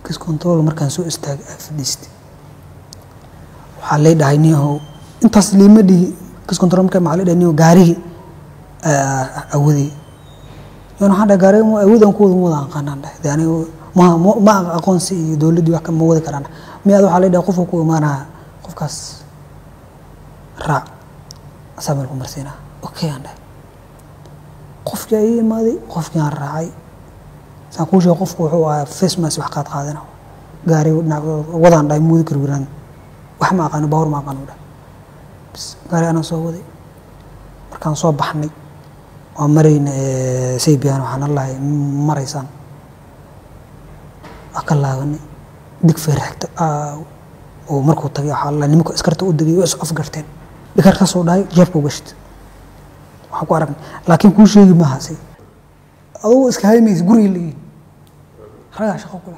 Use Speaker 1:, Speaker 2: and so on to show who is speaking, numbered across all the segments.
Speaker 1: kis control markaan soo istaagay aa fadhiistay waxaa lay dhahay niyahow intaas liima dhihi kis control markaa maxaa lay dhahay niyahow gaarigii awadii yan waxaan dhahay gaariga awoodaan ku wada ma wada aqaanaan dhahay de aniga ma ma- ma aqoonsi iyo dowladdii wax ka ma wadi karaan miyaad waxaa lay dhahay qofka ku imaanaya qofkaas raac asaa meel ku marsiinaa okay aan dhahay qofkii ay imaaday qofkii aan raacay saan kuu sheegay qofku wuxuu ahaa face mask wax qaad qaadana gaari dhinac- wadaan dhahay muudi karwiraan wax ma aqaano baawar ma aqaano dhahay bas gaari anaa soo waday markaan soo baxnay waa marayna saybiyan waxaan allahay maraysaan waa ka laabanay dig feerxigta oo markuu tagay waxaa allah nimanka iskarta u degay waa is afgarteen dhikar ka soo dhahay jeebka u gashta waxaan ku aragnay laakiin kuu sheegi maaha say adugu iska haymaysa guriga leeyihin ragaa shaqo kula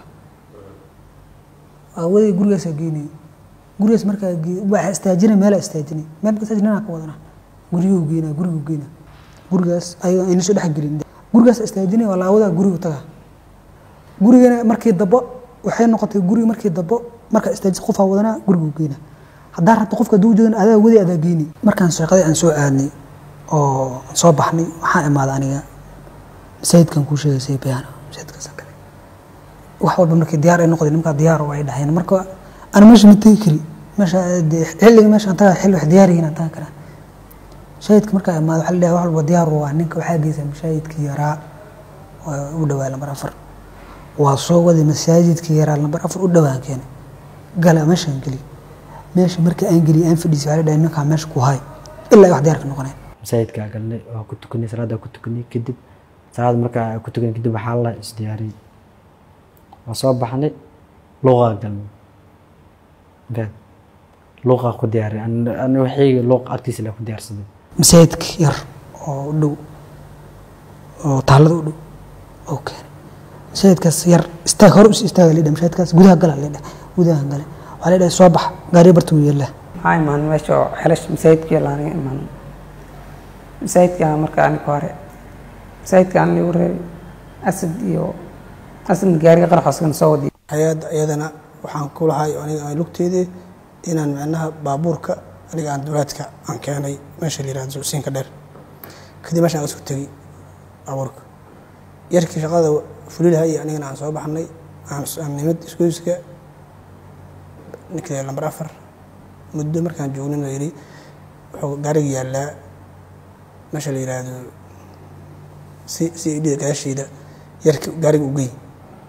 Speaker 1: awaday gurigaasaa geynaya gurigaas markaa gee waa istaajinay meelaa istaajinay meel marka istaajinay ka wadana guriyuu geynaa guriguu geynaa gurigaas ayaga ayna soo dhex gelin gurigaas istaajinay waa laawadaa gurigu tagaa gurigana markii dabo waxay noqotay guriga markii dabo markaa istaajis qofaa wadanaa guriguu geynaa haddaa rabto qofka hadduu joogan adaa wadi adaa geyni markaan shaqadii aan soo aadnay oo aan soo baxnay waxaan imaaday aniga masaajidkan kuu sheegay saybiyaano masaajidkaas kale wax walba markii diyaar ay noqdeen nimankaa diyaar oo ay dhaheen marka ana meesha ma tegi kari meesha dee xilliga meesha aan tagaa xilli wax diyaar yihiin aan tagan karaa shaahidka markaa imaado waxaa la dhahay wax walba diyaar waa ninka waxaa geysa mashaahidkii yaraa oo u dhawaa lambar afar waa soo waday masaajidkii yaraa lambar afar u dhawaan keenay gala meeshaan geli meesha markii aan geliyay aan fadhiisay waxaa la dhahay ninkaa meesha ku hay ilaa ay wax diyaar ka noqoneen
Speaker 2: masaajidkaa galnay waa ku tukanay salaaddaa ku tukanay kadib salaad markaa ku tukanay kadib waxaa la isdiyaariyey waa soo baxnay luuqaa galnay gaad luuqaa ku diyaariyay ani waxayga luuq agtiisa la ku diyaarsaday
Speaker 1: masaajidka yar oo u dhow oo taalada u dhow oo keenay masaajidkaas yar istaag hore us istaaga la dhahay masaajidkaas gudaha gala la dhahay gudaha gale waxaa la dhahay soo bax gaariya barta u yeelaa
Speaker 3: maxaa imaan meesha oo xelash masaajidkii laaniga imaan masaajidka marka aniga hore masaajidka aan lagu reebay asad iyo asadna gaariga qaraxooskan soo wadiy
Speaker 4: hay-adda iyadana waxaan ku lahay aniga aan lugteedii inaan micnaha baabuurka aniga aan dowlaadka aan keenay meesha la yihahdo siinka dheer kadib meeshaan aan isku tegey baabuurka yarkii shaqada fulilaha iyo anigana aan soo baxnay aan aan nimid iskuiska ninkii lambar afar muddo markaan joognin la yidhi wuxuu gaariga yaallaa meesha la yidhaahdo si si idhida gadaasheeda yarki gaariga u gey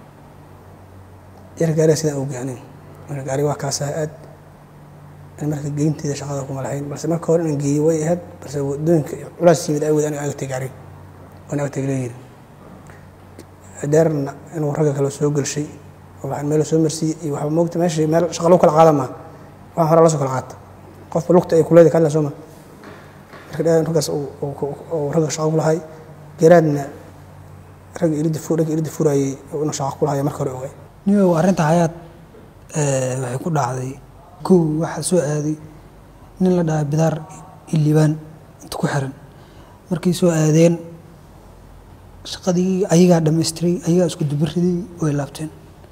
Speaker 4: yar gaariga sidaan u gey aniga marka gaariga waa kaasaha aad ani marka geynteeda shaqada kuma lahayn balse marka hore inaan geeyey way ahayd balse wadooyinka culaas yimid awood aniga agtay gaariga waan agtay leeyihin dheerna inuu ragga kale soo gelshay oo waxaan meel soo marsiiyey iyo waxba moogta meesha meel shaqa lagu kala qaada maa waxaan hore la soo kala qaata qofba lugta ay kuleeda kala soo ma marka dheer raggaas uu ragga shaqa ku lahay garaadna ragga ilida fu ragga ilida furayay inuu shaqa ku lahayo marka hore ogay
Speaker 1: niyow arrinta hayaad waxay ku dhacday kow waxaa soo aaday nin la dhaha bidaar iyo liibaan inta ku xiran markay soo aadeen shaqadii ayagaa dhamaystiray ayagaa isku dubariday way laabteen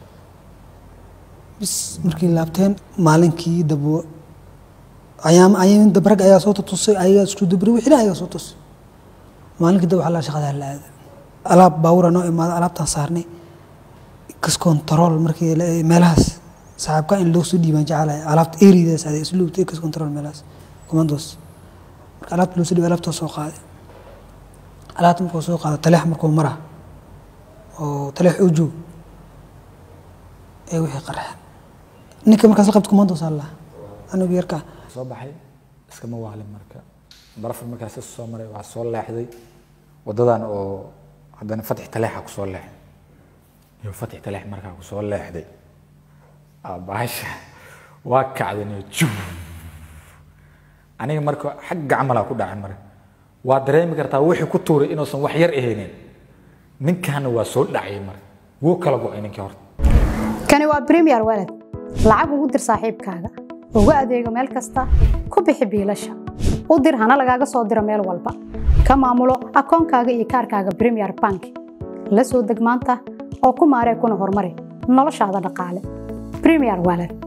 Speaker 1: bis markay laabteen maalinkii dabo ayaam ayaam dab rag ayaa soo tutusay ayagaa isku dubari wixina ayagaa soo tusay maalinkii dab waxaa la shaqadaa la aada alaab baawura noo imaada alaabtaan saarnay kas control markii meelahaas saaxiibka in loo soo dhiibaan jecelahay alaabta eridaas aday isluubta kas control meelahaas commandos marka alaabta loo soo dhiibay alaabta soo qaaday alaabta markuu soo qaado taleex markuu mara oo taleex u joog ee wixii qarxeen ninka markaas la qabta commandos allah anigu yarkaa
Speaker 5: soo baxay iskama waalin marka barafur markaas soo maray waxaa soo leexday wadadan oo haddana fatix taleexa ku soo leexday iyo fatix taleex markaa ku soo leexday baasha waa kacdaniyo jub aniga marka xagga camalaa ku dhacay marka waa dareemi kartaa wixii ku tuuray inuusan wax yar ahaynin ninkaana waa soo dhacay marka wuu kala go-ay ninkii horta
Speaker 6: kani waa premier walad lacag ugu dir saaxiibkaaga ugu adeego meel kasta ku bixi biilasha u dir hana lagaaga soo diro meel walba ka maamulo akoonkaaga iyo kaarkaaga premier bank la soo deg maanta oo ku maaree kuna horumari noloshaada dhaqaale premier wallet